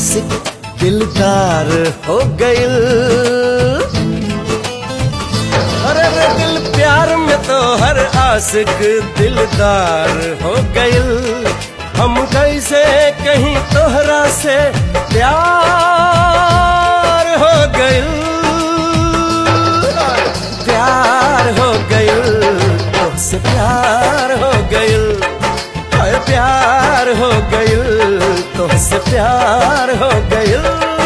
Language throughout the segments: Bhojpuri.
आशिक दिलदार हो गइल अरे रे दिल प्यार में तो हर आशिक दिलदार हो गइल हम कैसे कहीं तोहरा से प्यार हो गइल प्यार हो गइल तुझसे प्यार हो गइल हाय प्यार हो गइल तुझसे प्यार हो गइल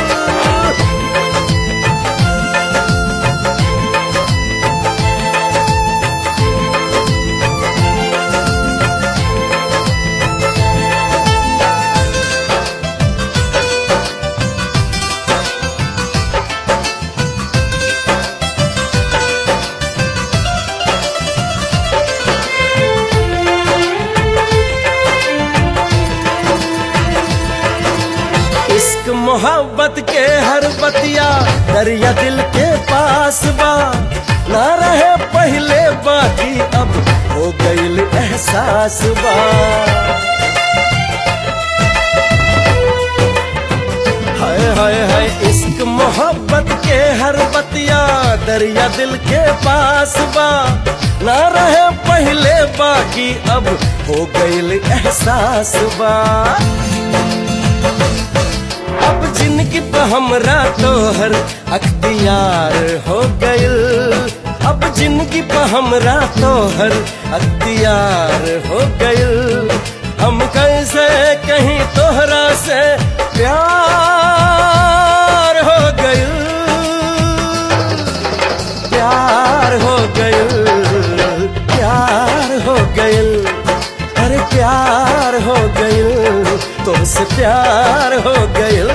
इश्क मोहब्बत के हर बतिया दरिया दिल के पास बा ना रहे पहले बाकी अब हो गईल एहसास बा हाय हाय हाय इश्क मोहब्बत के हर बतिया दरिया दिल के पास बा ना रहे पहले बाकी अब हो गईल एहसास बा अब जिंदगी पे हमरा तोहर अख्तियार हो गइल अब जिंदगी पे हमरा तोहर अख्तियार हो गइल हम कैसे कहीं तोहरा से प्यार हो गइल प्यार हो गइल प्यार हो गइल अरे प्यार हो गइल तुमसे प्यार हो गइल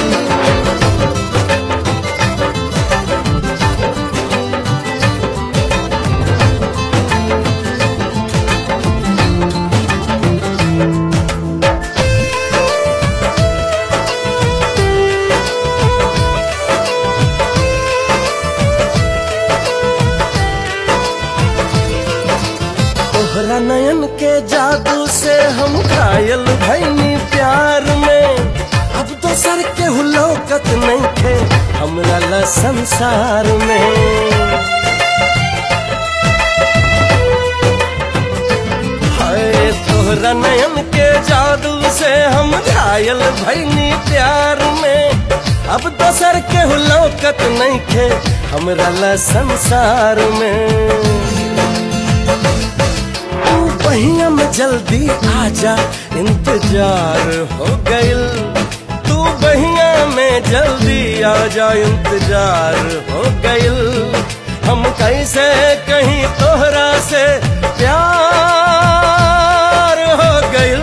तोहरा नयन के जादू से हम घायल भैनी प्यार में अब तो सर के हुलौकत नहीं थे हमरा ला संसार में हाय तोहरा नयन के जादू से हम घायल भैनी प्यार में अब तो सर के हुलौकत नहीं थे हमरा ला संसार में तू बहिया में जल्दी आजा इंतजार हो गइल तू बहिया में जल्दी आजा इंतजार हो गइल हम कैसे कहीं तोहरा से प्यार हो गइल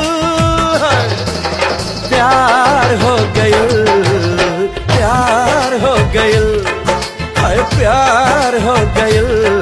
प्यार हो गइल प्यार हो गइल हाय प्यार हो गइल